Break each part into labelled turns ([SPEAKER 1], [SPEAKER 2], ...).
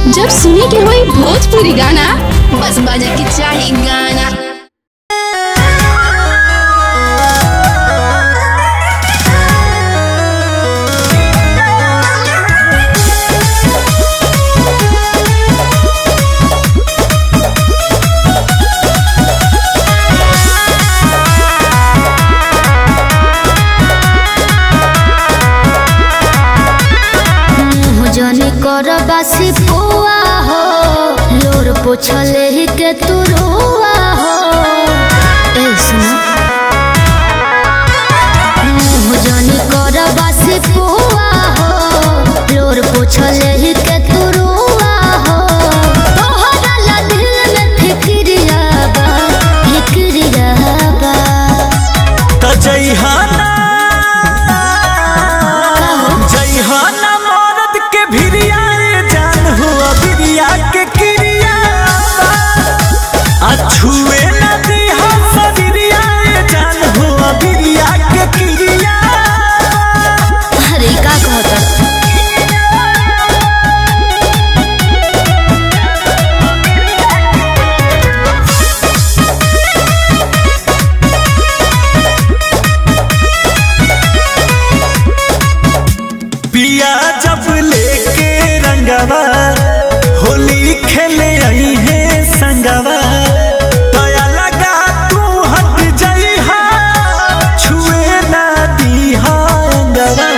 [SPEAKER 1] जब सुने के होई भोजपुरी गाना बस बजे के चाही गाना
[SPEAKER 2] जनी कर बासी पुआ हो लोर पोछले ही के तू रुआ हो ए सुनो मुँह जनी कर बासी पुआ हो लोर पोछले ही के तू रुआ हो तोहरा ला दिल में फिक्रिया बा फिक्रिया बा
[SPEAKER 3] त जइहाना जइहाना मरद के भिरिया रे जान हुआ बिरिया के किरिया आ छुए न दिहा सबिरिया रे जान हुआ बिरिया के किरिया
[SPEAKER 2] अरे का कहता
[SPEAKER 3] पिया जब लेके रंगवा होली खेले आई है संगवा दया लगा तू हट जइहा छुए ना दीहा अंगवा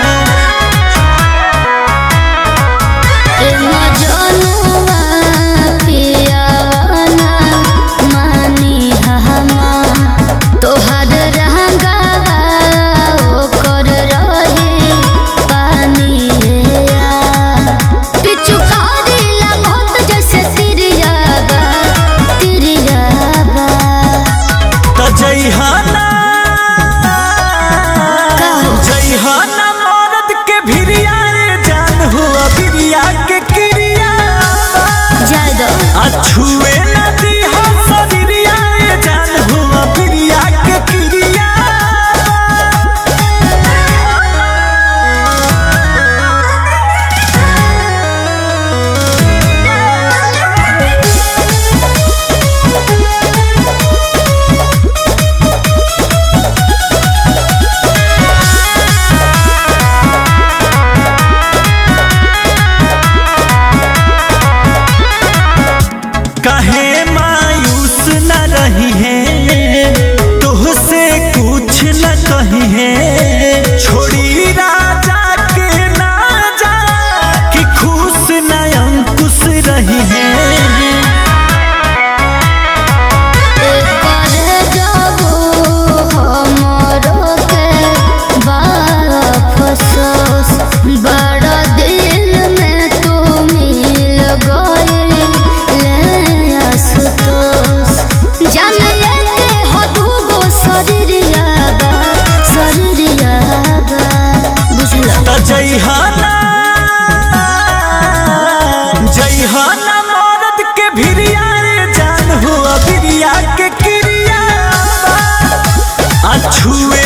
[SPEAKER 2] ए मजनुआ पियावाना मानी हमा तोहर रंगवा ओकर रहे पानी आ पिछु करिला बहुत जैसे तिरियाबा तिरियाबा
[SPEAKER 3] त जइहाना
[SPEAKER 2] कहो।
[SPEAKER 3] जइहाना मरद के भिरिया रे जान हुआ बिरिया के किरिया
[SPEAKER 2] जाय दो
[SPEAKER 3] आ छुए न दीहा सबिरिया रे जान हुआ बिरिया के किरिया कहे मायूस न रही है तुहसे कुछ न कही है छोड़ी राजा के ना जा कि खुश न अंकुश रही है
[SPEAKER 2] कर जाबो हमरो के बाफसोस बड़ा दिल में तू मिल गइल ले आसुतोस जान लेके हो दूगो शरीरिया बा शरीरिया बा बुझला
[SPEAKER 3] त जइहाना जइहाना मरद के भिरिया रे जान हुआ बिरिया के किरिया आ छुए